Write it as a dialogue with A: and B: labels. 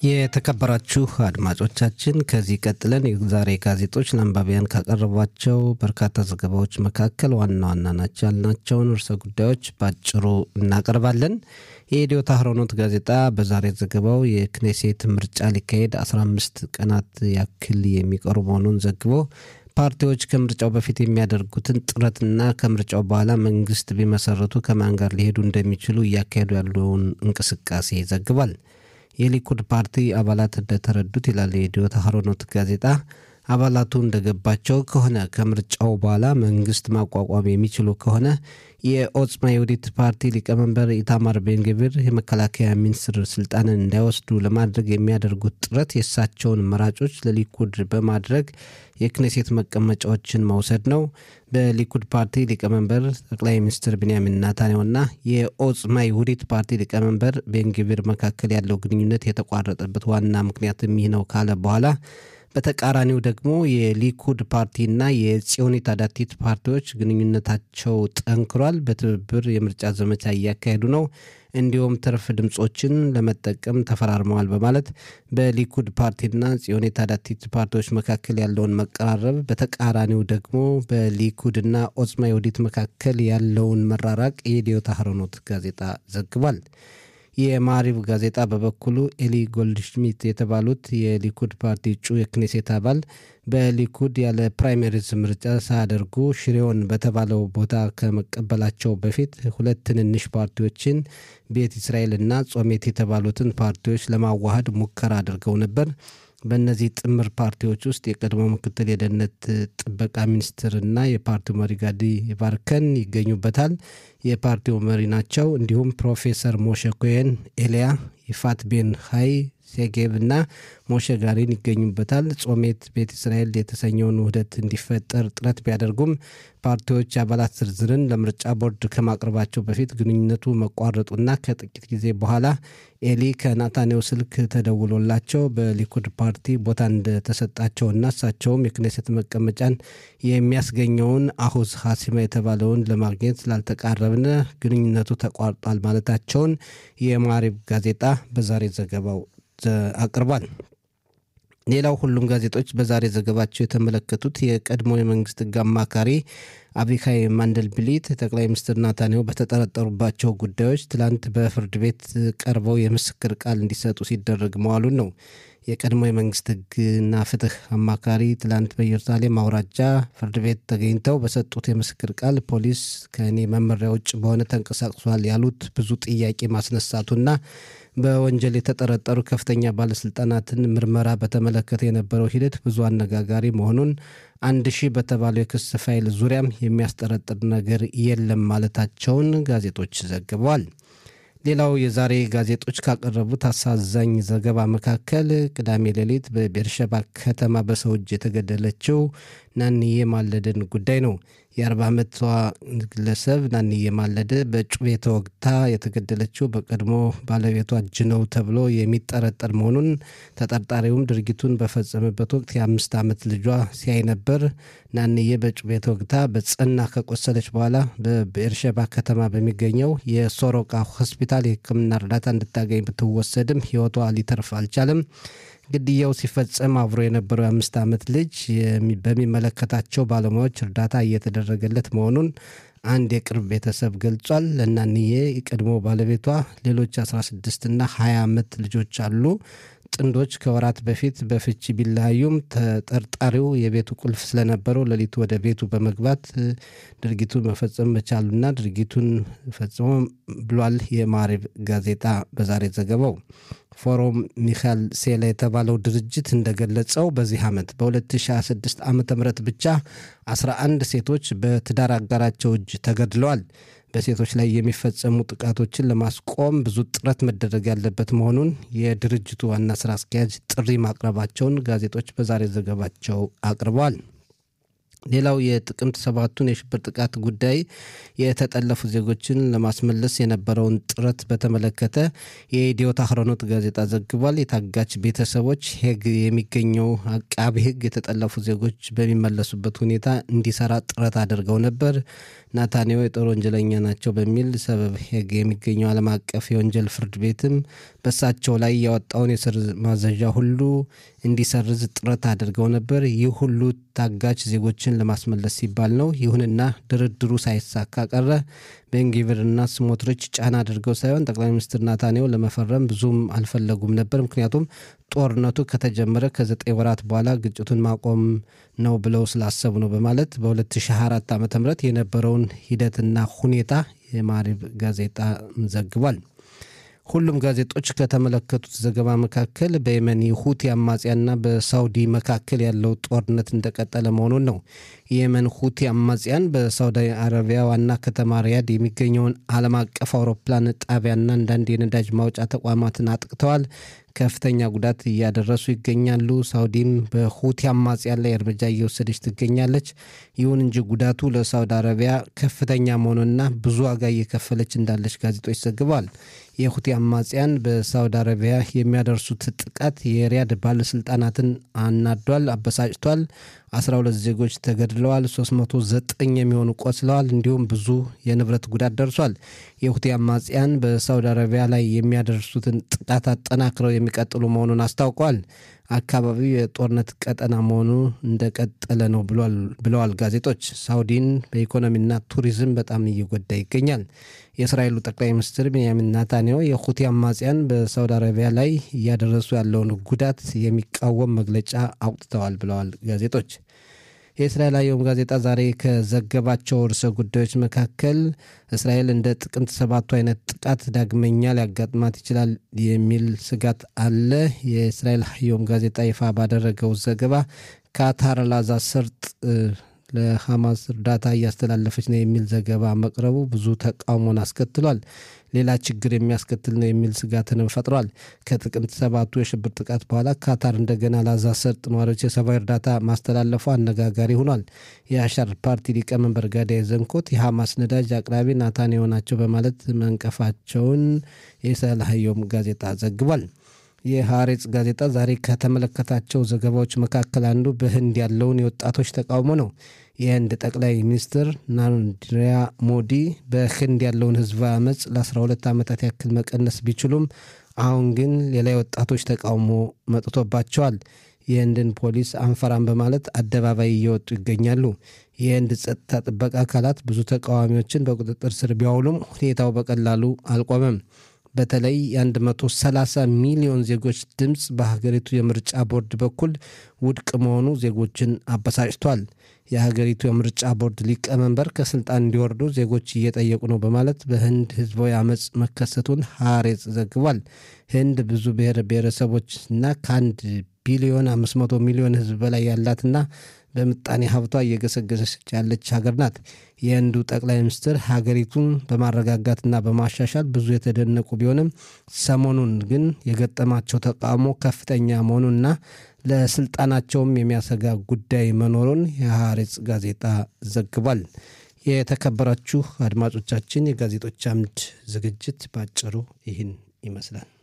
A: የተከበራችሁ አድማጮቻችን ከዚህ ቀጥለን የዛሬ ጋዜጦች ለአንባቢያን ካቀረቧቸው በርካታ ዘገባዎች መካከል ዋና ዋና ናቸው ያልናቸውን ርዕሰ ጉዳዮች ባጭሩ እናቀርባለን። የኢትዮ ታህሮኖት ጋዜጣ በዛሬ ዘገባው የክኔሴት ምርጫ ሊካሄድ 15 ቀናት ያክል የሚቀሩ መሆኑን ዘግቦ ፓርቲዎች ከምርጫው በፊት የሚያደርጉትን ጥረትና ከምርጫው በኋላ መንግስት ቢመሰረቱ ከማን ጋር ሊሄዱ እንደሚችሉ እያካሄዱ ያለውን እንቅስቃሴ ይዘግባል። የሊኩድ ፓርቲ አባላት እንደተረዱት ይላል የኢትዮ ታህሮኖት ጋዜጣ አባላቱ እንደገባቸው ከሆነ ከምርጫው በኋላ መንግስት ማቋቋም የሚችሉ ከሆነ የኦጽማ የውዲት ፓርቲ ሊቀመንበር ኢታማር ቤንግቪር የመከላከያ ሚኒስትር ስልጣንን እንዳይወስዱ ለማድረግ የሚያደርጉት ጥረት የእሳቸውን መራጮች ለሊኩድ በማድረግ የክኔሴት መቀመጫዎችን መውሰድ ነው። በሊኩድ ፓርቲ ሊቀመንበር ጠቅላይ ሚኒስትር ቢንያሚን ናታንያሁና የኦጽማ ይሁዲት ፓርቲ ሊቀመንበር ቤንግቪር መካከል ያለው ግንኙነት የተቋረጠበት ዋና ምክንያትም ይህ ነው ካለ በኋላ በተቃራኒው ደግሞ የሊኩድ ፓርቲና የጽዮኒት አዳቲት ፓርቲዎች ግንኙነታቸው ጠንክሯል። በትብብር የምርጫ ዘመቻ እያካሄዱ ነው። እንዲሁም ትርፍ ድምፆችን ለመጠቀም ተፈራርመዋል በማለት በሊኩድ ፓርቲና ጽዮኒት አዳቲት ፓርቲዎች መካከል ያለውን መቀራረብ፣ በተቃራኒው ደግሞ በሊኩድና ኦጽማ የውዲት መካከል ያለውን መራራቅ የኢትዮ ታህሮኖት ጋዜጣ ዘግቧል። የማሪቭ ጋዜጣ በበኩሉ ኤሊ ጎልድሽሚት የተባሉት የሊኩድ ፓርቲ እጩ የክኔሴት አባል በሊኩድ ያለ ፕራይመሪዝ ምርጫ ሳያደርጉ ሽሬውን በተባለው ቦታ ከመቀበላቸው በፊት ሁለት ትንንሽ ፓርቲዎችን ቤት እስራኤልና ጾሜት የተባሉትን ፓርቲዎች ለማዋሃድ ሙከራ አድርገው ነበር። በእነዚህ ጥምር ፓርቲዎች ውስጥ የቀድሞ ምክትል የደህንነት ጥበቃ ሚኒስትርና የፓርቲው መሪ ጋዲ ባርከን ይገኙበታል። የፓርቲው መሪ ናቸው። እንዲሁም ፕሮፌሰር ሞሸ ኮሄን፣ ኤልያ ይፋት ቤን ሀይ ሴጌብ እና ሞሸ ጋሪን ይገኙበታል። ጾሜት ቤት እስራኤል የተሰኘውን ውህደት እንዲፈጠር ጥረት ቢያደርጉም ፓርቲዎች አባላት ዝርዝርን ለምርጫ ቦርድ ከማቅረባቸው በፊት ግንኙነቱ መቋረጡና ከጥቂት ጊዜ በኋላ ኤሊ ከናታንያሁ ስልክ ተደውሎላቸው በሊኩድ ፓርቲ ቦታ እንደተሰጣቸውና እሳቸውም የክኔሴት መቀመጫን የሚያስገኘውን አሁዝ ሀሲማ የተባለውን ለማግኘት ስላልተቃረብነ ግንኙነቱ ተቋርጧል ማለታቸውን የማሪብ ጋዜጣ በዛሬ ዘገባው አቅርቧል። ሌላው ሁሉም ጋዜጦች በዛሬ ዘገባቸው የተመለከቱት የቀድሞ የመንግስት ሕግ አማካሪ አቢካይ ማንደልብሊት ጠቅላይ ሚኒስትር ናታንያሁ በተጠረጠሩባቸው ጉዳዮች ትላንት በፍርድ ቤት ቀርበው የምስክር ቃል እንዲሰጡ ሲደረግ መዋሉን ነው። የቀድሞ የመንግስት ሕግና ፍትህ አማካሪ ትላንት በኢየሩሳሌም አውራጃ ፍርድ ቤት ተገኝተው በሰጡት የምስክር ቃል ፖሊስ ከእኔ መመሪያ ውጭ በሆነ ተንቀሳቅሷል ያሉት ብዙ ጥያቄ ማስነሳቱና በወንጀል የተጠረጠሩ ከፍተኛ ባለስልጣናትን ምርመራ በተመለከተ የነበረው ሂደት ብዙ አነጋጋሪ መሆኑን አንድ ሺህ በተባለው የክስ ፋይል ዙሪያም የሚያስጠረጥር ነገር የለም ማለታቸውን ጋዜጦች ዘግበዋል። ሌላው የዛሬ ጋዜጦች ካቀረቡት አሳዛኝ ዘገባ መካከል ቅዳሜ ሌሊት በቤርሸባ ከተማ በሰው እጅ የተገደለችው ናንዬ ማለደን ጉዳይ ነው። የ40 ዓመቷ ግለሰብ ናንዬ ማለደ በጩቤ ተወግታ የተገደለችው በቀድሞ ባለቤቷ እጅ ነው ተብሎ የሚጠረጠር መሆኑን ተጠርጣሪውም ድርጊቱን በፈጸመበት ወቅት የአምስት ዓመት ልጇ ሲያይ ነበር። ናንዬ በጩቤ ተወግታ በጽና ከቆሰለች በኋላ በቤርሸባ ከተማ በሚገኘው የሶሮቃ ሆስፒታል የሕክምና እርዳታ እንድታገኝ ብትወሰድም ሕይወቷ ሊተርፍ አልቻለም። ግድያው ሲፈጸም አብሮ የነበረው የአምስት ዓመት ልጅ በሚመለከታቸው ባለሙያዎች እርዳታ እየተደረገለት መሆኑን አንድ የቅርብ ቤተሰብ ገልጿል። ለናንዬ የቀድሞ ባለቤቷ ሌሎች 16 እና 20 ዓመት ልጆች አሉ። ጥንዶች ከወራት በፊት በፍቺ ቢለያዩም ተጠርጣሪው የቤቱ ቁልፍ ስለነበረው ሌሊቱ ወደ ቤቱ በመግባት ድርጊቱን መፈጸም መቻሉና ድርጊቱን ፈጽሞ ብሏል የማሪብ ጋዜጣ በዛሬ ዘገባው። ፎረም ሚካኤል ሴላ የተባለው ድርጅት እንደገለጸው በዚህ ዓመት በ2026 ዓ ም ብቻ 11 ሴቶች በትዳር አጋራቸው እጅ ተገድለዋል። በሴቶች ላይ የሚፈጸሙ ጥቃቶችን ለማስቆም ብዙ ጥረት መደረግ ያለበት መሆኑን የድርጅቱ ዋና ስራ አስኪያጅ ጥሪ ማቅረባቸውን ጋዜጦች በዛሬ ዘገባቸው አቅርበዋል። ሌላው የጥቅምት ሰባቱን የሽብር ጥቃት ጉዳይ የተጠለፉ ዜጎችን ለማስመለስ የነበረውን ጥረት በተመለከተ የኢትዮ ታህሮኖት ጋዜጣ ዘግቧል። የታጋች ቤተሰቦች ሄግ የሚገኘው አቃቢ ሕግ የተጠለፉ ዜጎች በሚመለሱበት ሁኔታ እንዲሰራ ጥረት አድርገው ነበር። ናታንያሁ የጦር ወንጀለኛ ናቸው በሚል ሰበብ ሄግ የሚገኘው ዓለም አቀፍ የወንጀል ፍርድ ቤትም በሳቸው ላይ ያወጣውን የስር ማዘዣ ሁሉ እንዲሰርዝ ጥረት አድርገው ነበር። ይህ ሁሉ ታጋች ዜጎችን ለማስመለስ ሲባል ነው። ይሁንና ድርድሩ ሳይሳካ ቀረ። ቤንጊቪርና ስሞትሪች ጫና አድርገው ሳይሆን ጠቅላይ ሚኒስትር ናታንያሁ ለመፈረም ብዙም አልፈለጉም ነበር። ምክንያቱም ጦርነቱ ከተጀመረ ከዘጠኝ ወራት በኋላ ግጭቱን ማቆም ነው ብለው ስላሰቡ ነው በማለት በ2024 ዓ ም የነበረውን ሂደትና ሁኔታ የማሪብ ጋዜጣ ዘግቧል። ሁሉም ጋዜጦች ከተመለከቱት ዘገባ መካከል በየመን የሁቲ አማጽያንና በሳውዲ መካከል ያለው ጦርነት እንደቀጠለ መሆኑን ነው። የየመን ሁቲ አማጽያን በሳውዲ አረቢያ ዋና ከተማ ሪያድ የሚገኘውን ዓለም አቀፍ አውሮፕላን ጣቢያና አንዳንድ የነዳጅ ማውጫ ተቋማትን አጥቅተዋል። ከፍተኛ ጉዳት እያደረሱ ይገኛሉ። ሳውዲም በሁቲ አማጽያን ላይ እርምጃ እየወሰደች ትገኛለች። ይሁን እንጂ ጉዳቱ ለሳውዲ አረቢያ ከፍተኛ መሆኑንና ብዙ ዋጋ እየከፈለች እንዳለች ጋዜጦች ዘግበዋል። የሁቲ አማጽያን በሳውዲ አረቢያ የሚያደርሱት ጥቃት የሪያድ ባለስልጣናትን አናዷል፣ አበሳጭቷል። 12 ዜጎች ተገድለዋል፣ 309 የሚሆኑ ቆስለዋል፣ እንዲሁም ብዙ የንብረት ጉዳት ደርሷል። የሁቲ አማጽያን በሳውዲ አረቢያ ላይ የሚያደርሱትን ጥቃት አጠናክረው የሚቀጥሉ መሆኑን አስታውቀዋል። አካባቢው የጦርነት ቀጠና መሆኑ እንደቀጠለ ነው ብለዋል ጋዜጦች። ሳውዲን በኢኮኖሚና ቱሪዝም በጣም እየጎዳ ይገኛል። የእስራኤሉ ጠቅላይ ሚኒስትር ቤንያሚን ናታንያሁ የሁቲ አማጽያን በሳውዲ አረቢያ ላይ እያደረሱ ያለውን ጉዳት የሚቃወም መግለጫ አውጥተዋል ብለዋል ጋዜጦች። የእስራኤል አየም ጋዜጣ ዛሬ ከዘገባቸው ርዕሰ ጉዳዮች መካከል እስራኤል እንደ ጥቅምት ሰባቱ አይነት ጥቃት ዳግመኛ ሊያጋጥማት ይችላል የሚል ስጋት አለ። የእስራኤል አየም ጋዜጣ ይፋ ባደረገው ዘገባ ካታር ላዛ ሰርጥ ለሐማስ እርዳታ እያስተላለፈች ነው የሚል ዘገባ መቅረቡ ብዙ ተቃውሞን አስከትሏል። ሌላ ችግር የሚያስከትል ነው የሚል ስጋትንም ፈጥሯል። ከጥቅምት ሰባቱ የሽብር ጥቃት በኋላ ካታር እንደገና ላዛ ሰርጥ ነዋሪዎች የሰብአዊ እርዳታ ማስተላለፉ አነጋጋሪ ሆኗል። የአሻር ፓርቲ ሊቀመንበር ጋዳይ ዘንኮት የሐማስ ነዳጅ አቅራቢ ናታንያሁ ናቸው በማለት መንቀፋቸውን የሰላህዮም ጋዜጣ ዘግቧል። የሐሬጽ ጋዜጣ ዛሬ ከተመለከታቸው ዘገባዎች መካከል አንዱ በህንድ ያለውን የወጣቶች ተቃውሞ ነው። የህንድ ጠቅላይ ሚኒስትር ናሬንድራ ሞዲ በህንድ ያለውን ህዝባዊ አመፅ ለ12 ዓመታት ያክል መቀነስ ቢችሉም አሁን ግን ሌላ የወጣቶች ተቃውሞ መጥቶባቸዋል። የህንድን ፖሊስ አንፈራም በማለት አደባባይ እየወጡ ይገኛሉ። የህንድ ጸጥታ ጥበቃ አካላት ብዙ ተቃዋሚዎችን በቁጥጥር ስር ቢያውሉም ሁኔታው በቀላሉ አልቆመም። በተለይ የ130 ሚሊዮን ዜጎች ድምፅ በሀገሪቱ የምርጫ ቦርድ በኩል ውድቅ መሆኑ ዜጎችን አበሳጭቷል። የሀገሪቱ የምርጫ ቦርድ ሊቀመንበር ከስልጣን እንዲወርዱ ዜጎች እየጠየቁ ነው በማለት በህንድ ህዝባዊ አመፅ መከሰቱን ሐሬጽ ዘግቧል። ህንድ ብዙ ብሔር ብሔረሰቦችና ከአንድ ቢሊዮን 500 ሚሊዮን ህዝብ በላይ ያላትና በምጣኔ ሀብቷ እየገሰገሰች ያለች ሀገር ናት። የህንዱ ጠቅላይ ሚኒስትር ሀገሪቱን በማረጋጋትና በማሻሻል ብዙ የተደነቁ ቢሆንም ሰሞኑን ግን የገጠማቸው ተቃውሞ ከፍተኛ መሆኑንና ለስልጣናቸውም የሚያሰጋ ጉዳይ መኖሩን የሐሬጽ ጋዜጣ ዘግቧል። የተከበራችሁ አድማጮቻችን የጋዜጦች አምድ ዝግጅት ባጭሩ ይህን ይመስላል።